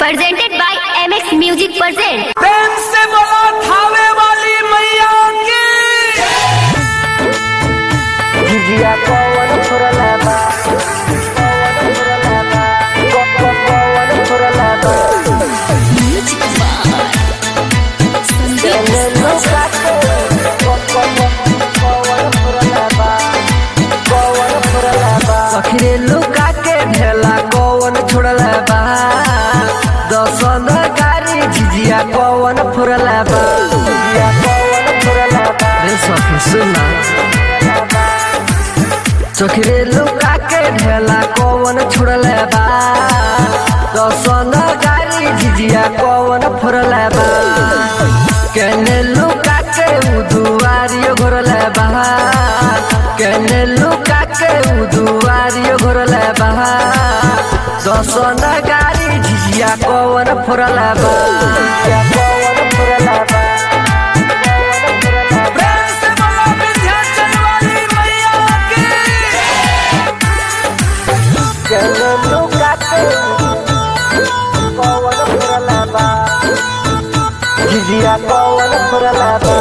presented by MX Music present. प्रेम से बोलो थावे वाली मैया की जिजिया कौन फुरला बा कौन फुरला बा को- को- कौन फुरला बा चले लुका के को- को- को- कौन फुरला बा कौन फुरला बा सखरे लुका के ढेला कौन छोड़ला बा दसन गारी जिजिया कौन फुरला बा जिजिया कौन फुरला बा रे सखी सुना चोखरे लुका के ढेला कौन छोड़ले बा दसन गाड़ी झिझिया कौन फोड़ले बा केने लुका के उदुआरी घोरले बा केने लुका के उदुआरी घोरले बा दसन गाड़ी झिझिया कौन फोड़ले बा कौन फोड़ले बा प्रेम से बोलो विंध्याचल वाली मैया की चलो लुका के कौन फुरला बा झिझिया कौन फुरला बा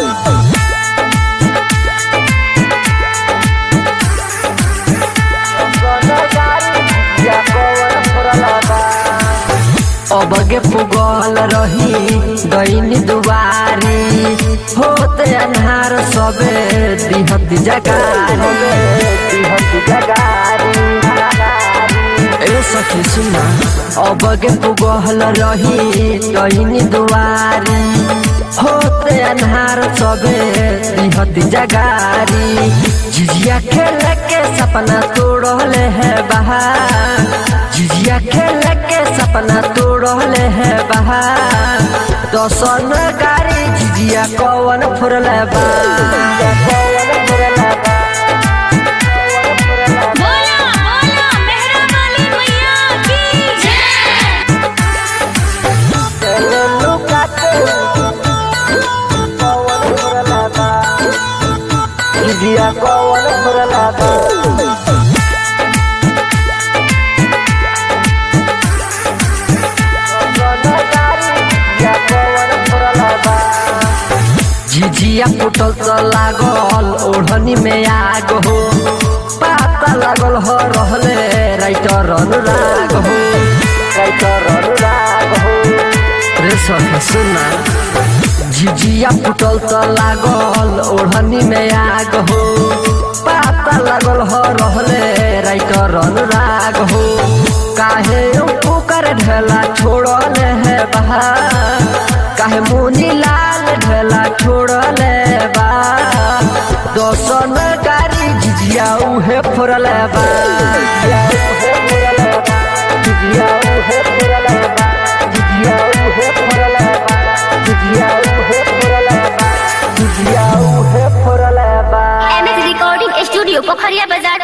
झिझिया कौन फुरला बा अबगे पुगल रही दैनी दुवारी होते अन्हार सबे दिहत जगारी दिहत जगारी ए सखी सुना अबगे पुगल रही दैनी दुवारी होते अन्हार सबे दिहत जगारी झिझिया खेल के सपना तोड़ले है बहार झिझिया खेल के सपना तोड़ले है बहा दसन गाड़ी झिझिया कौन फुरले बा कौन फुरले बा बोला बोला मेहरा वाली मैया की जय चले लुका के कौन फुरले बा झिझिया कौन फुरले बा झिझिया फुटल त लागल ओढ़नी में आग हो पाता लागल हो रहले राइटर अनुराग हो राइटर अनुराग हो रे सखी सुना झिझिया फुटल त लागल ओढ़नी में आग हो पाता लागल हो रहले राइटर अनुराग हो काहे पुकर ढेला छोड़ले है बहा काहे मुनी लाल ढेला छोड़ले बा दोसन गाड़ी झिझिया उहे फोड़ले बा झिझिया उहे फोड़ले बा झिझिया उहे फोड़ले बा झिझिया उहे फोड़ले बा झिझिया उहे फोड़ले बा MX Recording Studio, Pokhariya Bazaar,